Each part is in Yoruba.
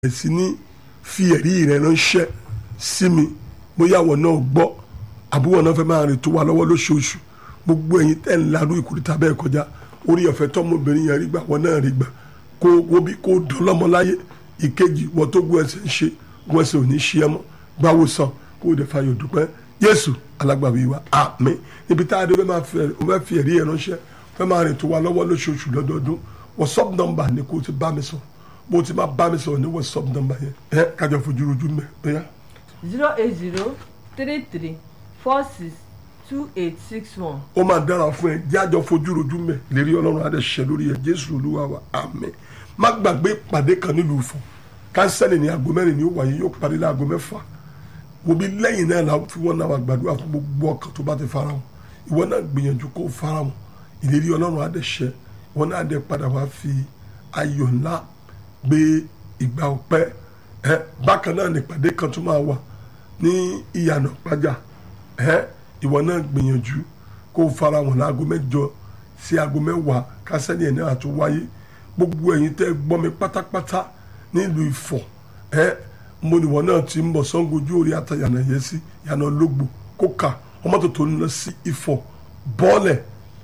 bẹ̀rẹ̀ sí ní fi ẹ̀rí rẹ̀ ránṣẹ́ sí mi bóyá àwọn náà gbọ́ àbúrò náà fẹ́ máa rìn tó wà lọ́wọ́ lóṣooṣù gbogbo ẹ̀yin tẹ́ ń larú ìkúrìtà bẹ́ẹ̀ kọjá orí ọ̀fẹ́ tọ́mọbìnrin yẹn rí gbà wọ́n náà rí gbà kó wo bí kó dán lọ́mọ láyé ìkejì wọ́n tó gbọ́ ẹsẹ̀ ń ṣe gbọ́ ẹsẹ̀ ò ní ṣe ẹ mọ́ gbáwó sàn kó o dẹ̀ fayọ̀ dúpẹ́ Jésù alágbàwí wa àmín níbi tá a dé fẹ́ fi ẹ̀rí yẹn ránṣẹ́ fẹ́ máa rìn tó wà lọ́wọ́ lóṣooṣù lọ́dọọdún WhatsApp number ni kó o ti bá mi sọ̀rọ̀ bó ti máa bá mi sọ̀rọ̀ ní WhatsApp number yẹn ẹ kájọ fojú rojú mẹ́ bóyá. zero eight zero three three four six two eight six one. ó máa dára fún ẹ jẹ́ àjọ fojú rojú mẹ́ lérí ọlọ́run adé ṣẹ lórí ẹ jésù olúwa wa àmín má gbàgbé ìpàdé kan nílùú Ifọ̀ kánsẹ́lì ní aago mẹ́rin ni ó wáyé yóò parí ní aago mẹ́fà wo bí lẹ́yìn náà la fi wọ́n náà wà gbàdúrà fún gbogbo ọkàn tó bá ti fara wọn ìwọ náà gbìyànjú kó fara wọn ìlérí ọlọ́run adé ṣẹ ìwọ náà adé padà wá fi ayọ̀ ńlá gbé ìgbà ọpẹ́ ẹ bákan náà nípàdé kan tó máa wà ní ìyànà pàjá ẹ ìwọ náà gbìyànjú kó fara wọn láago mẹ́jọ sí aago mẹ́wàá kásẹ́ni ẹ̀ náà tó wáyé gbogbo ẹ̀yin tẹ́ gbọ́ mi pátápátá nílùú Ifọ̀ ẹ mo ní wọn náà ti ń bọ̀ sangojú orí àtàyànà yẹn sí yànà ológbò kóka ọmọ tó tó ń lọ sí Ifọ̀ bọ́ọ̀lẹ̀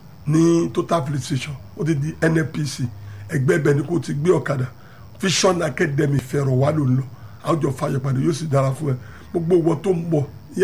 ní total police station ó ti di NNPC ẹgbẹ́ ibẹ̀ ni kò ti gbé ọ̀kadà vision academy fẹ̀rọ̀ wá ló ń lọ àwùjọ fàyẹ̀pàdé yóò sì dára fún ẹ gbogbo wọn tó ń bọ̀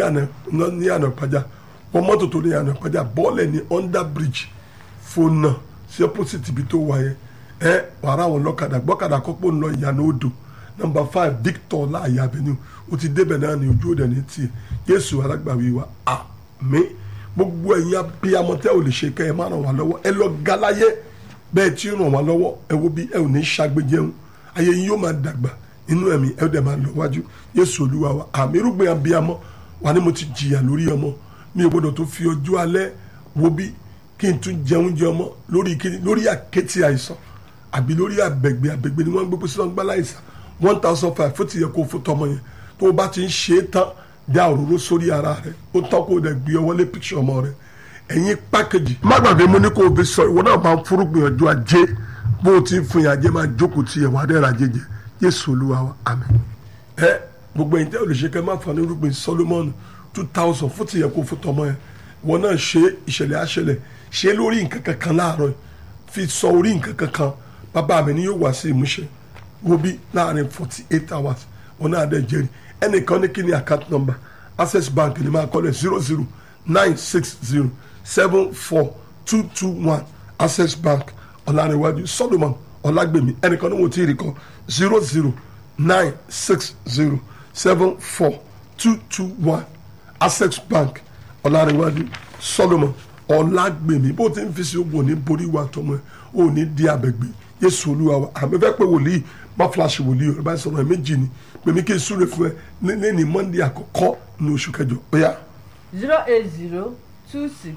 ní àná ìpàjà wọn mọ́tò tó ní àná ìpàjà bọ́ọ̀lẹ̀ ní under bridge fona sí opposite ibi tó wà yẹn ẹ wàrà àwọn lọ́kadà gbọ́kadà kọ́pọ̀ ń lọ ìyànà odò number five victor láàyè avenue o ti débẹ̀ náà ní ojú òde ní tiẹ̀ jésù alágbàwí wa àmín gbogbo ẹ̀yin abiyamọ tẹ́ ò lè ṣe kẹ́ ẹ má ràn wá lọ́wọ́ ẹ lọ galáyé bẹ́ẹ̀ tí ń ràn wá lọ́wọ́ ẹ wo bí ẹ ò ní ṣàgbéjẹun ayé yín yóò máa dàgbà inú ẹ̀mí ẹ dẹ̀ máa lọ wájú Jésù Olúwa wa àmì irúgbìn abiyamọ wà ní mo ti jìyà lórí ọmọ mi ò gbọdọ̀ tó fi ọjọ́ alẹ́ wo bí kí n tún jẹun jẹ ọmọ lórí kíni lórí àkẹ́tì àìsàn àbí lórí àbẹ̀gbẹ̀ àbẹ̀gbẹ̀ ni wọ́n ń gbé pósí lọ́ngbà láìsàn one thousand five fún ti yẹ kó fún tọmọ yẹn tó o bá ti ń ṣe é tán dá òróró sórí ara rẹ ó tán kó o dẹ̀ gbé ọwọ́ lé píkṣọ ọmọ rẹ ẹ̀yin pákéjì má gbàgbé mo ní kó o fi sọ ìwọ náà máa ń fúrúgbìn ọjọ́ ajé bó o ti ń fún yàjẹ́ máa jókòó tiẹ̀ wá dẹ́ra jẹjẹ Jésù Olúwa wa àmín. ẹ gbogbo ẹ̀yin tẹ́ ò lè ṣe kẹ́ máa fà ní irúgbìn Solomon two thousand fún tìyẹ kó fún tọmọ yẹn ìwọ náà ṣe ìṣẹ̀lẹ̀ àṣẹlẹ̀ ṣe lórí nǹkan kankan láàárọ̀ fi sọ orí nǹkan kankan bàbá mi ni yóò wá sí ìmúṣẹ wo bí láàrin forty eight hours wọn náà dẹ̀ jẹ́rìí ẹnìkan ní kí ni account number Access Bank ni máa kọ́lẹ̀ zero zero nine six zero seven four two two one access bank ọ̀làrẹ̀wájú solomon ọ̀làgbèmí ẹnìkan ní wọ́n ti rí kan zero zero nine six zero seven four two two one access bank ọ̀làrẹ̀wájú solomon ọ̀làgbèmí bó ti ń fi sí ogun ní borí wa tọmọ ẹ ò ní di abẹ́gbẹ́ yéṣu olúwa wa àmì fẹ́ pé wòlíì má fúláṣí wòlíì ọ̀rẹ́ báyìí sọ̀rọ̀ ẹ̀ méjì ni pèmí kí n súre fún ẹ ní ní monday àkọ́kọ́ ní oṣù kẹjọ ó yá. zero eight zero two six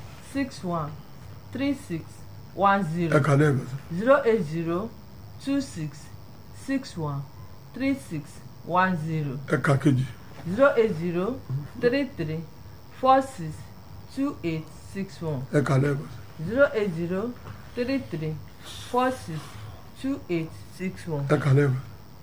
six one three six one ẹ zero kà lẹ́ẹ̀kan sí. zero eight zero two six six one three six one zero ẹ kà kejì zero eight zero three three four six two eight six one ẹ kà lẹ́ẹ̀kan sí. zero eight zero three three four six two eight six one. ẹ kà lẹ́ẹ̀kan sí.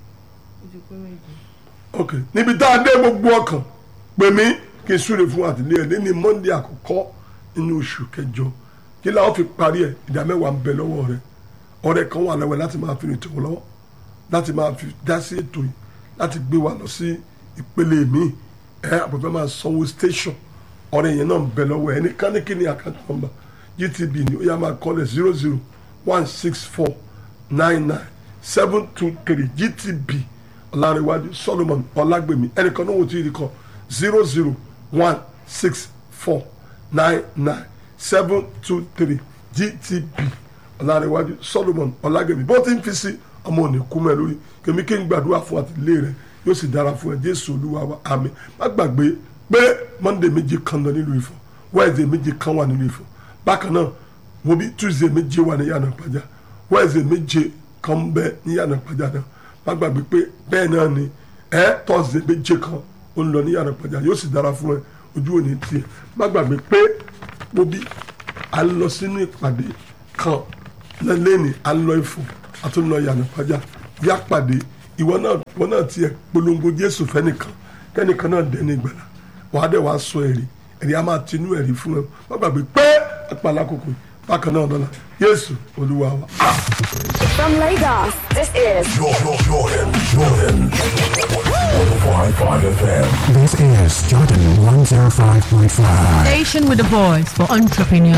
ó ti pé méjì. ok níbi tá a dé gbogbo ọkàn pè mí kí n súre fún àtìlẹyìn ní ní monday àkọ́kọ́ nínú oṣù kẹjọ kí làwọn fi parí ẹ ìdá mẹ́wàá ń bẹ lọ́wọ́ rẹ ọ̀rẹ́ kan wà lọ́wọ́ láti máa fi rìn tòun lọ́wọ́ láti máa fi dá sí ètò yìí láti gbé wa lọ sí ìpele míì ẹ àbọ̀fẹ́ máa sanwó station ọ̀rẹ́ yẹn náà ń bẹ lọ́wọ́ ẹ ní káníkíní account number gtb ni ó yá máa kọ́lẹ̀ zero zero one six four nine nine seven two three gtb ọ̀làríwájú solomon ọ̀làgbèmí ẹnìkan náà wò tí ì rí kọ zero zero one six four nine nine seven two three gtb ọ̀làríwájú solomon ọ̀làgbèmí bó ti ń fi sí ọmọ òní kú mẹ́ lórí kèmí kí n gbàdúrà fún àtìlé rẹ yóò sì dára fún ẹ jésù olúwa wa àmín má gbàgbé pé monday méje kan lọ nílùú Ifọ̀ wednesday méje kan wà nílùú Ifọ̀ bákan náà wo bí tuesday méje wà ní yànnà pàjá wednesday méje kan ń bẹ ní yànnà pàjá náà má gbàgbé pé bẹ́ẹ̀ náà ni ẹ thursday méje kan ó ń lọ ní yànnà pàjá yóò sì dára fún ẹ ojú òní tiẹ̀ má gbàgbé pé wo bí a lọ sínú ìpàdé kan lẹ́ni a lọ Ifọ̀ a tún lọ yànnà pàjá yá pàdé ìwọ náà ìwọ náà tiẹ̀ polongo jésù fẹ́nìkan kẹ́nìkan náà dẹ́ni ìgbàlà wàá dẹ̀ wàá sọ ẹ̀rí ẹ̀rí a máa tinú ẹ̀rí fún ẹ wọ́n gbàgbé pé àpàlà kòkò bákan náà lọ́la yéésù olúwa wa. From Lagos, this is Jordan, Jordan, Jordan. 105.5 FM. This is Jordan 105.5. Station with a voice for entrepreneurs.